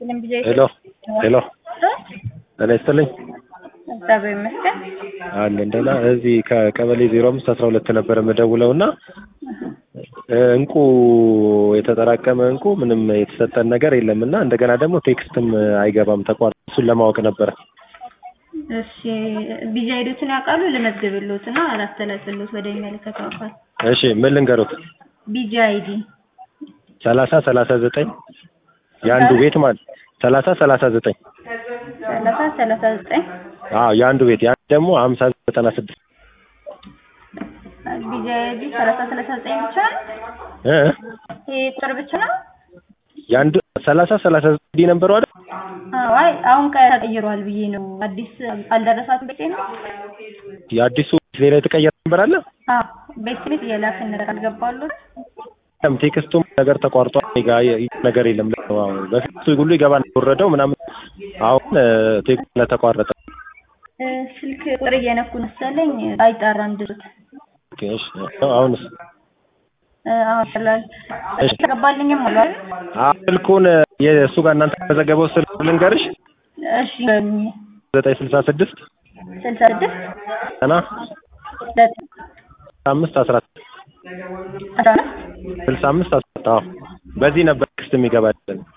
ሄሎ ሄሎ ጤና ይስጥልኝ እግዚአብሔር ይመስገን። አለን ደህና። እዚህ ከቀበሌ ዜሮ አምስት አስራ ሁለት ነበር የምደውለው እና እንቁ የተጠራቀመ እንቁ ምንም የተሰጠን ነገር የለም እና እንደገና ደግሞ ቴክስትም አይገባም ተቋርጦ እሱን ለማወቅ ነበረ። እሺ ቢጃ ሄዶትን ያውቃሉ? ልመዝግብልዎት እና አላስተላልፍልዎት ወደሚመለከተው አካል። እሺ ምን ልንገሩት? ቢጃ አይዲ ሰላሳ ሰላሳ ዘጠኝ የአንዱ ቤት ማለት ሰላሳ ሰላሳ ዘጠኝ ሰላሳ ሰላሳ ዘጠኝ አዎ የአንዱ ቤት የአንዱ ደግሞ ሀምሳ ዘጠና ስድስት ቢጃ አይዲ ሰላሳ ሰላሳ ዘጠኝ ብቻ ነው? እ ይሄ ቁጥር ብቻ ነው? የአንዱ ሰላሳ ሰላሳ ዘጠኝ ነበሩ አይደል? አዎ አይ አሁን ተቀይሯል ብዬ ነው። አዲስ አልደረሳትም በቂ ነው? የአዲሱ ሌላ የተቀየረ ነበር አለ? አዎ ቤት ቤት እየላክን ነገር አልገባሉት? ቴክስቱም ነገር ተቋርጧል። እኔ ጋ ይ- ነገር የለም። አዎ፣ በፊት ሁሉ ይገባ ወረደው ምናምን አሁን ቴክስቱ ስለተቋረጠ እ፣ ስልክ ቁጥር እየነኩ መሰለኝ አይጣራም ድሩት ኦኬ፣ እሺ። አሁንስ አሁን ይችላል እሺ። ተገባልኝም አሉ አይደል? አሁን ስልኩን የእሱ ጋር እናንተ የተመዘገበው ስልክ ልንገርሽ እሺ በሉኝ። ዘጠኝ ስልሳ ስድስት ስልሳ ስድስት እና ዘጠኝ አምስት አስራ አስራ አምስት ስልሳ አምስት አስራ አዎ በዚህ ነበር ቴክስት የሚገባልን